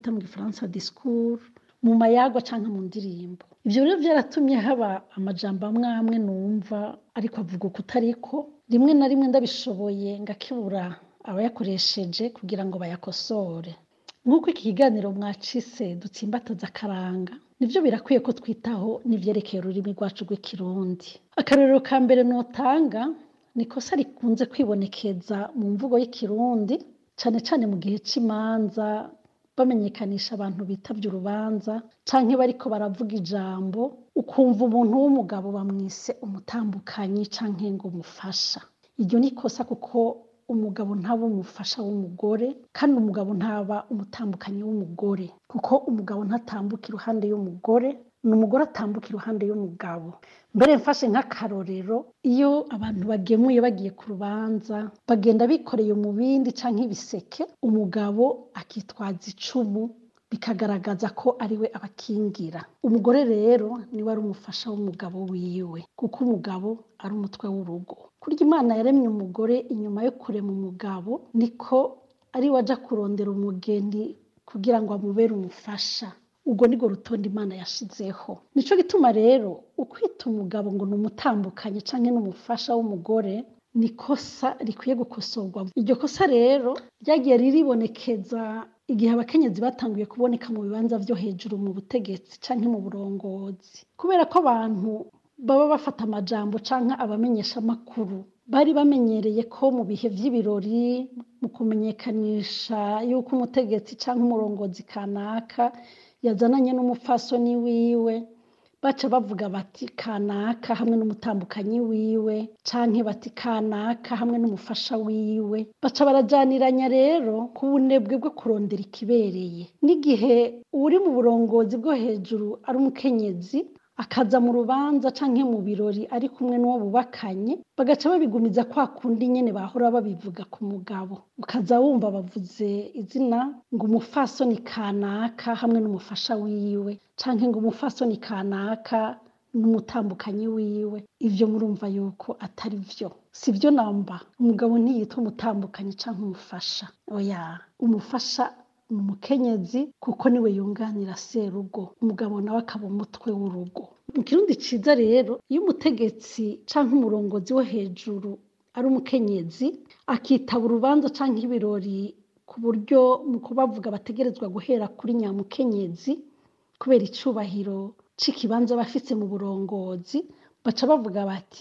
twita mu gifaransa discours mu mayagwa canke mu ndirimbo ivyo rero vyaratumye haba amajambo amwe amwe numva ariko avuga uko utariko rimwe na rimwe ndabishoboye ngakebura abayakoresheje kugira ngo bayakosore nk'uko iki kiganiro mwacise dutsimbataza akaranga nivyo birakwiye ko twitaho n'ivyerekeye ururimi rwacu rw'ikirundi akarorero ka mbere notanga ni ikosa rikunze kwibonekeza mu mvugo y'ikirundi cane cane mu gihe c'imanza bamenyekanisha abantu bitavye urubanza canke bariko baravuga ijambo ukumva umuntu w'umugabo bamwise umutambukanyi canke ngo umufasha iryo ni ikosa kuko umugabo ntaba umufasha w'umugore kandi umugabo ntaba umutambukanyi w'umugore kuko umugabo ntatambuka iruhande y'umugore ni umugore atambuka iruhande y'umugabo mbere mfashe nk'akarorero iyo abantu bagemuye bagiye ku rubanza bagenda bikoreye umubindi canke ibiseke umugabo akitwaza icumu bikagaragaza ko ariwe abakingira umugore rero niwe ari umufasha w'umugabo wiwe kuko umugabo ari umutwe w'urugo kurya imana yaremye umugore inyuma yo kurema umugabo niko ari we aja kurondera umugeni kugira ngo amubere umufasha urwo nirwo rutonde imana yashizeho nico gituma rero ukwita umugabo ngo ni umutambukanyi canke n'umufasha w'umugore ni ikosa rikwiye gukosorwa iryo kosa rero ryagiye riribonekeza igihe abakenyezi batanguye kuboneka mu bibanza vyo hejuru mu butegetsi canke mu burongozi kubera ko abantu baba bafata amajambo canke abamenyeshamakuru bari bamenyereye ko mu bihe vy'ibirori mu kumenyekanisha yuko umutegetsi canke umurongozi kanaka yazananye n'umupfasoni wiwe baca bavuga bati kanaka hamwe n'umutambukanyi wiwe canke bati kanaka hamwe n'umufasha wiwe baca barajaniranya rero ku bunebwe bwo kurondera ikibereye n'igihe uri mu burongozi bwo hejuru ari umukenyezi akaza mu rubanza canke mu birori ari kumwe n'uwo bubakanye bagaca babigumiza kwa kundi nyene bahora babivuga ku mugabo ukaza wumva bavuze izina ngo umufasoni kanaka hamwe n'umufasha wiwe canke ngo umufasoni kanaka n'umutambukanyi wiwe ivyo murumva yuko atari vyo si vyo namba umugabo ntiyitwa umutambukanyi canke umufasha oya umufasha ni umukenyezi kuko niwe yunganira serugo umugabo nawe akaba umutwe w'urugo mu kirundi ciza rero iyo umutegetsi canke umurongozi wo hejuru ari umukenyezi akitaba urubanza canke ibirori ku buryo mu kubavuga bategerezwa guhera kuri nyamukenyezi kubera icubahiro c'ikibanza bafise mu burongozi baca bavuga bati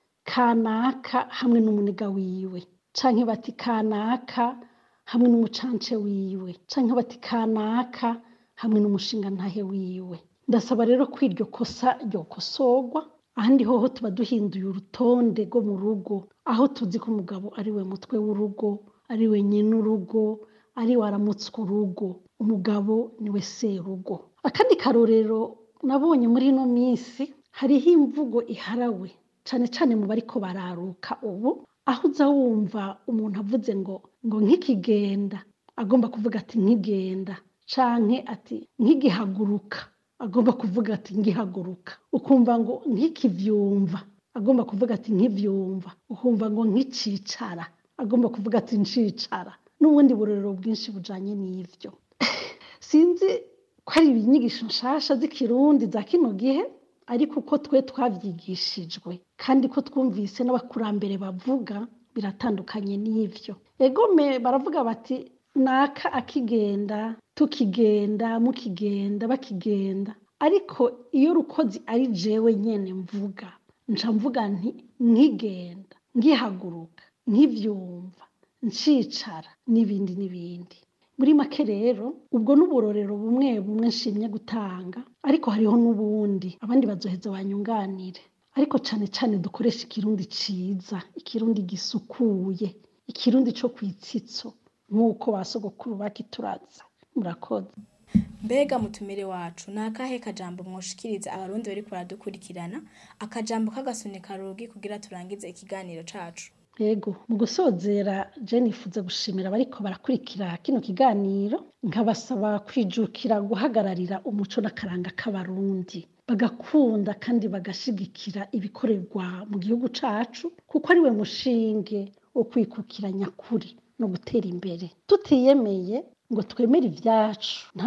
kanaka hamwe n'umuniga wiwe canke bati kanaka hamwe n'umucance wiwe canke bati kanaka hamwe n'umushingantahe wiwe ndasaba rero ko iryo kosa ryokosorwa ahandi hoho tuba duhinduye urutonde rwo mu rugo aho tuzi ko umugabo ari we mutwe w'urugo ari we nyene urugo ari we aramutswa urugo umugabo niwe serugo akandi karorero nabonye muri ino minsi hariho imvugo iharawe cane cane mu bariko bararuka ubu aho uza wumva umuntu avuze ngo ngo nk'ikigenda agomba kuvuga ati nkigenda canke ati nkigihaguruka agomba kuvuga ati ngihaguruka ukumva ngo nkikivyumva agomba kuvuga ati nkivyumva ukumva ngo nkicicara agomba kuvuga ati ncicara n'ubundi burorero bwinshi bujanye n'ivyo sinzi ko ari inyigisho nshasha z'ikirundi za kino gihe ariko uko twe twavyigishijwe kandi ko twumvise n'abakurambere bavuga biratandukanye n'ivyo egome baravuga bati naka akigenda tukigenda mukigenda bakigenda ariko iyo rukozi ari jewe nyene mvuga nca mvuga nti nkigenda ngihaguruka nkivyumva ncicara n'ibindi n'ibindi muri make rero ubwo n'uburorero bumwe bumwe nshimye gutanga ariko hariho n'ubundi abandi bazoheza banyunganire ariko cane cane dukoresha ikirundi ciza ikirundi gisukuye ikirundi co kwitsitso nk'uko ba sogokuru bakituraza murakoze mbega mutumire wacu ni akahe kajambo mwoshikiriza abarundi bariko baradukurikirana akajambo k'agasunika rugi kugira turangize ikiganiro cacu yego mu gusozera je nifuza gushimira abariko barakurikira kino kiganiro nkabasaba kwijukira guhagararira umuco n'akaranga k'abarundi bagakunda kandi bagashigikira ibikorerwa mu gihugu cacu kuko ari we mushinge wo kwikukira nyakuri no gutera imbere tutiyemeye ngo twemere ivyacu nta